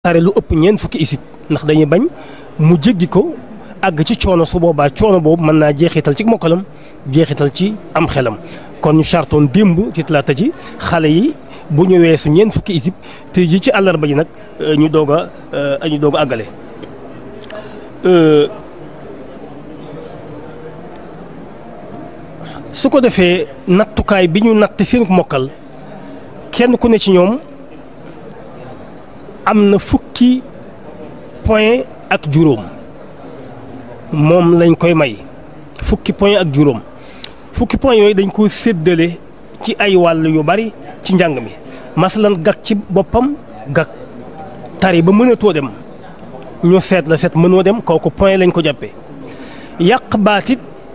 tare lu ëpp ñeent fukki isib ndax dañuy bañ mu jéggi ko àgg ci coono su boobaa coono boobu mën naa jeexital ci mokkalam jeexital ci am xelam kon ñu chartoon démb ci talaata ji xale yi bu ñu weesu ñeent fukki isib te ji ci àllarba ji nag ñu doog a ñu doog a àggale su ko defee nattukaay bi ñu natt seen mokkal kenn ku ne ci ñoom am na fukki point ak juróom moom lañ koy may fukki point ak juróom fukki point yooyu dañ ko séddale ci ay wàll yu bari ci njàng mi masalan gag ci boppam gag tari ba mënatoo dem ñu seet la seet mënoo dem kooku point lañ ko jàppee yàq baatit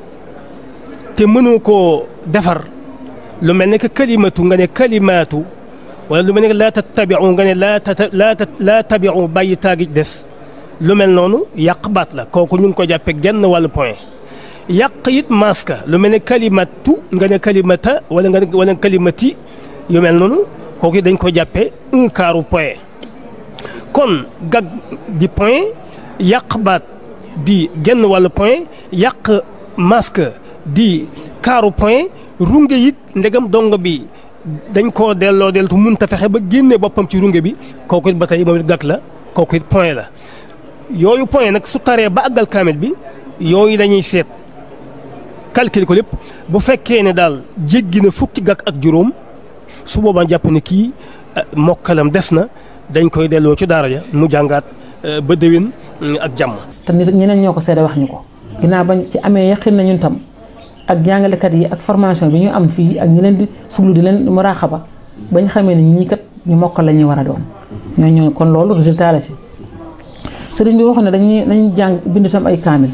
te mënoo koo defar lu mel ne que kalimatu nga ne kalimaatu wala lu mel ne que laa tattabiu nga ne laa laa laa tabiu bàyyi taagi des lu mel noonu yàq baat la kooku ñu ngi ko jàppee genn wàllu point yàq it maska lu mel ne kalimatu nga ne kalimata wala nga ne wala kalimati yu mel noonu kooku dañ ko jàppee un quart point kon gag di point yàq baat di genn wàllu point yàq masque di quart point runge it ndegam dong bi dañ koo delloo deltu mun ta fexe ba génne boppam ci runge bi kooku it ba tey moom it gag la kooku it point la yooyu point nag su taree ba àggal kaamil bi yooyu dañuy seet calcul ko lépp bu fekkee ne daal jéggi na fukki gag ak juróom su boobaa jàpp ne kii mokkalam des na dañ koy delloo ci daara ja mu jàngaat ba déwén ak jàmm. te nit ñeneen ñoo ko seede wax ñu ko ginnaaw bañ ci amee yaqin na ñun tam ak jàngalekat yi ak formation bi ñu am fii ak ñi leen di fuglu di leen muraaxaba bañ xamee ne ñii kat ñu mokkal la ñuy war a doon ñoo ñoo kon loolu résultat la si. sëriñ bi waxoon ne dañuy dañuy jàng bind tam ay kaamil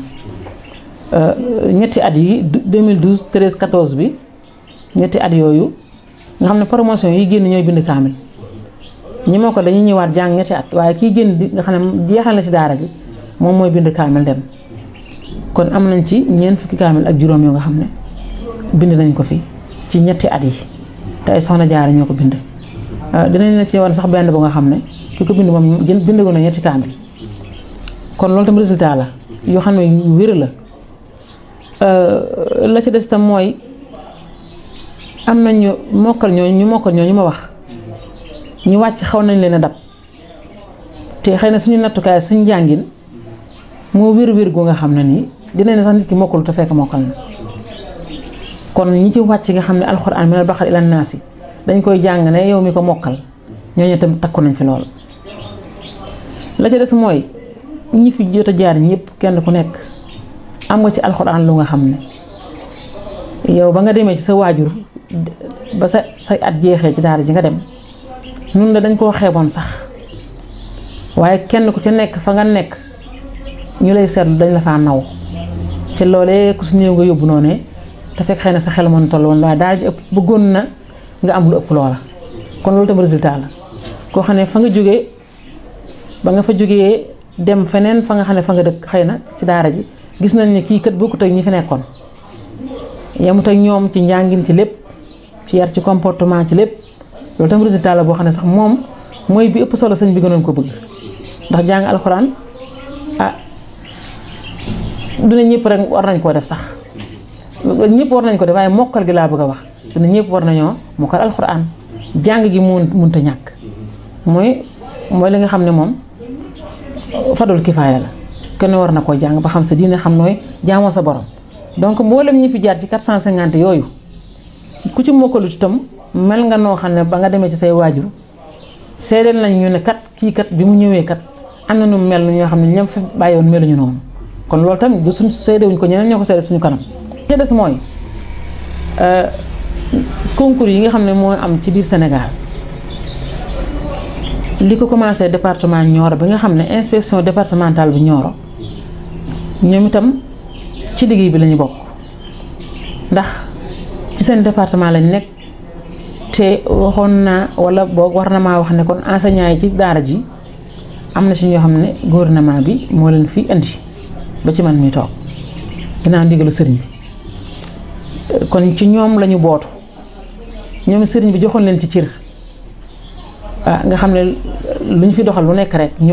ñetti at yi 2012 13 14 bi ñetti at yooyu nga xam ne promotion yi génn ñooy bind kaamil ñi moo ko dañuy ñëwaat jàng ñetti at waaye kii génn di nga xam ne jeexal na ci daara ji moom mooy bind kaamil dem kon am nañ ci ñeent fukki kaamil ak juróom yoo nga xam ne bind nañ ko fi ci ñetti at yi te ay soxna jaara ñoo ko bind dinañ la ci war sax benn bu nga xam ne ki ko bind moom gën bindagoon na ñetti kaamil kon loolu tam résultat la yoo xam ne yu wér la la ci des tam mooy am nañ ñu mokkal ñooñu ñu mokkal ñooñu ma wax ñu wàcc xaw nañ leen a dab te xëy na suñu nattukaay suñu njàngin moo wér-wér gu nga xam ne nii dinañ ne sax nit ki mokkalu te fekk mokkal na kon ñi ci wàcc nga xam ne alxuraan minal baqara ilan naasi dañ koy jàng ne yow mi ko mokkal ñooñu tam takku nañ fi lool la ca des mooy. ñi fi jot a jaar ñëpp kenn ku nekk am nga ci alxuraan lu nga xam ne yow ba nga demee ci sa waajur ba sa say at jeexee ci daara ji nga dem nun la dañ koo xeeboon sax waaye kenn ku ca nekk fa nga nekk ñu lay seetlu dañ la faa naw te loolee ku si néew nga yóbbu noonu te fekk xëy na sa xel mën toll woon waaye daara ji ëpp bëggoon na nga am lu ëpp loola kon loolu tam résultat la koo xam ne fa nga jógee ba nga fa jógee dem feneen fa nga xam ne fa nga dëkk xëy na ci daara ji gis nañ ne kii kat bokkut ak ñi fi nekkoon yemut ak ñoom ci njàngin ci lépp ci yar ci comportement ci lépp loolu tam résultat la boo xam ne sax moom mooy bi ëpp solo sëñ bi gënoon ko bëgg ndax jàng alxuraan ah duna ñëpp rek war nañ koo def sax ñëpp war nañ ko def waaye mokkal gi laa bëgg a wax duna ñëpp war nañoo mokkal alxuraan jàng gi mun munta ñàkk mooy mooy li nga xam ne moom fadul kifaaya la kenn war na koo jàng ba xam sa diine xam nooy jaamoo sa borom donc mboolem ñi fi jaar ci 450 yooyu ku ci mokkalut itam mel nga noo xam ne ba nga demee ci say waajur seedeel nañ ñu ne kat kii kat bi mu ñëwee kat am na nu mel ñoo xam ne ñoom fi bàyyiwoon meluñu noonu kon loolu tamit du suñ seedewuñ ko ñeneen ñoo ko seede suñu kanam. te des mooy concours yi nga xam ne moo am ci biir Sénégal. li ko commencé département Nioro bi nga xam ne inspection départementale bu Nioro ñoom itam ci liggéey bi lañu bokk ndax ci seen département lañ nekk te waxoon naa wala boog war na maa wax ne kon enseignant yi ci daara ji am na ci ñoo xam ne gouvernement bi moo leen fi indi ba ci man mi toog ginnaaw ndigalu sëriñ bi kon ci ñoom lañu bootu ñoom sëriñ bi joxoon leen ci cër ah nga xam ne lu ñu fi doxal lu nekk rek